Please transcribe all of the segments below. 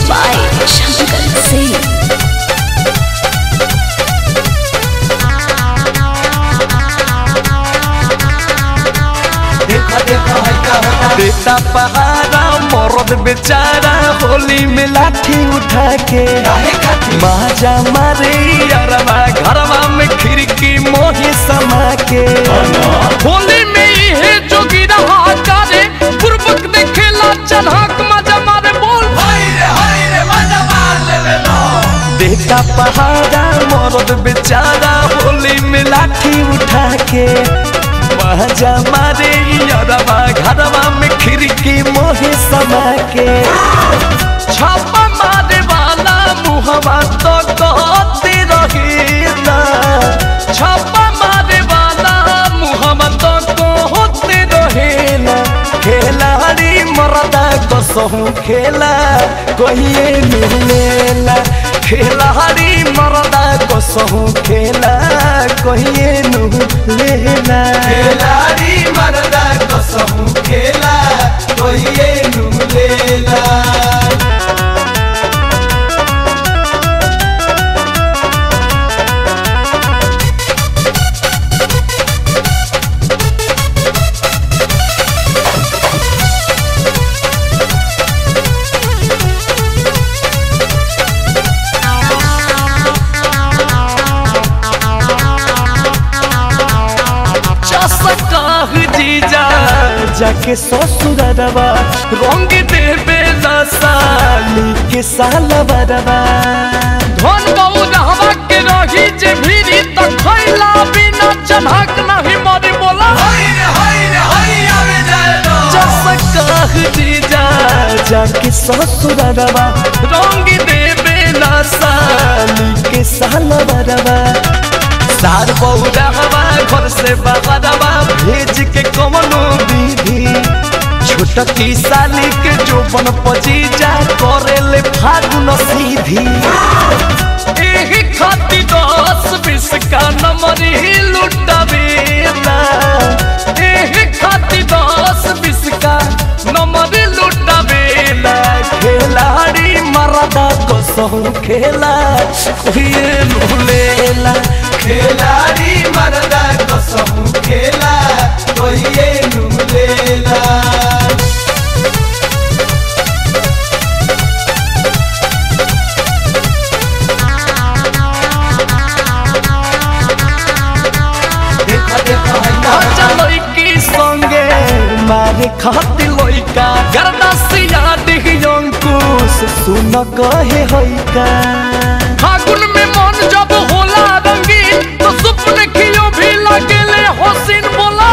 by Shankar Singh. बेटा पहाड़ा मरद बेचारा होली में लाठी उठा के माजा मारे यारवा घरवा में खिड़की मोही समा के होली में इहे जोगी रहा करे पूर्वक देखेला चढ़ाक मजा मारे बोल बेटा पहाड़ा मरद बेचारा होली में लाठी उठा के माजा मारे यारवा घरवा में खिड़की मोही समा के छापा मारे वाला मुहवा तो कहते रहेला छापा मारे वाला मुहम्मद को होते रहेला खेलाड़ी मरदा कसहु खेला कहिए मिलेला खेलाड़ी मरदा कसहु खेला कहिए लेला खेलाड़ी मरदा कसहु खेला कहिए लेला चसकाह जीजा जाके ससुरवा रंग देवे साली के सालवरवा धन बहु रहवा के रही जे भीरी त खैला बिना चढ़ाक नहीं मरे बोला चसकाह जीजा जाके ससुरवा रंग देवे साली के सालवरवा सार बहुरवा घर से बहरवा भेज के कवनो विधि छोटकी साली के जोबन पजीजा करे ले फागुन सीधी एही खातिर दस बीस का नंबर ही लुटावेला एही खातिर दस बीस का नंबर लुटावेला खेलाड़ी मरदा कसहु खेला कोई लुलेला खेलाड़ी मरदा कसहु खेला कोई लुलेला लड़की संगे मारे खाती लइका गरदासिया दिही अंकुश सुन कहे होइका फागुन में मन जब होला रंगीन तो सुपने खियो भी लगेले हसीन बोला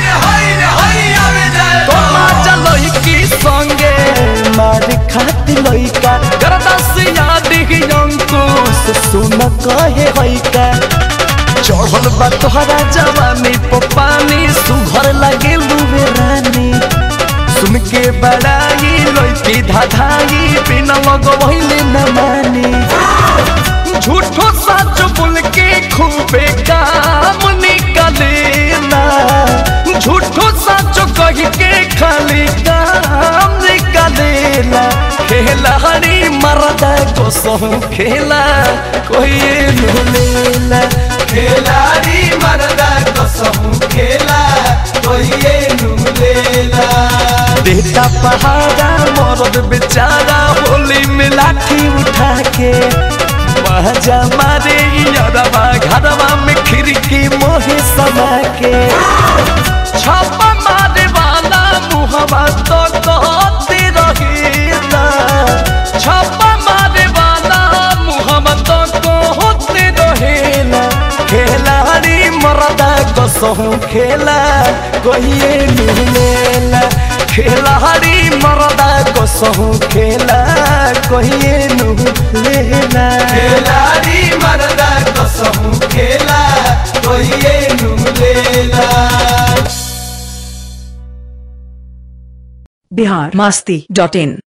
तो माजा लइकी संगे मारे खाती लइका गरदासिया दिही अंकुश सुन कहे होइका चढ़ल बा तोहरा जवानी पर पानी सुघर लगे लुबे रानी सुन के बड़ाई लइकी धाधाई बिना लगवैले न मानी झूठो सच बोल के खूबे काम निकलेला झूठो सच कह के खाली काम निकलेला खेलाड़ी मरदा को सहु खेला कोई लुलेला खेलाड़ी मरदा को सहु खेला कोई लुलेला बेटा पहाड़ा मरद बेचारा होली में लाठी उठा के बाजा मारे यारवा घरवा में खिड़की मोहे समा के छापा मारे वाला मुहवा तो कहते रहेला छापा मारे वाला मुहम्मद को होते रहेला खेलाड़ी मरदा कसहु खेला कहिए मिलेला खेलाड़ी मरदा कसहु खेला कहिए लेला खेलाड़ी मरदा कसहु खेला कहिए लेला बिहार मास्ती डॉट इन